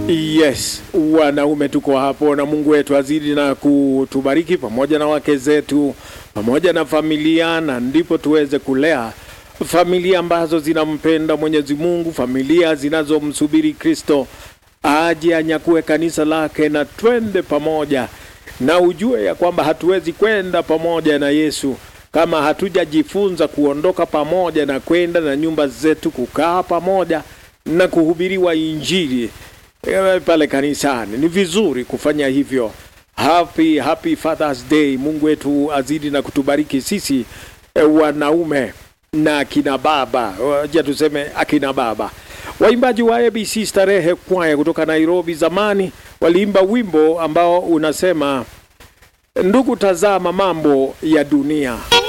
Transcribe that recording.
Yes, wanaume tuko hapo, na Mungu wetu azidi na kutubariki pamoja na wake zetu pamoja na familia, na ndipo tuweze kulea familia ambazo zinampenda Mwenyezi Mungu, familia zinazomsubiri Kristo aje anyakue kanisa lake, na twende pamoja, na ujue ya kwamba hatuwezi kwenda pamoja na Yesu kama hatujajifunza kuondoka pamoja na kwenda na nyumba zetu kukaa pamoja na kuhubiriwa Injili eh, pale kanisani. Ni vizuri kufanya hivyo. Happy, happy Father's Day. Mungu wetu azidi na kutubariki sisi eh, wanaume na akina baba, wacha tuseme akina baba. Waimbaji wa ABC Starehe Kwaya kutoka Nairobi zamani waliimba wimbo ambao unasema, ndugu, tazama mambo ya dunia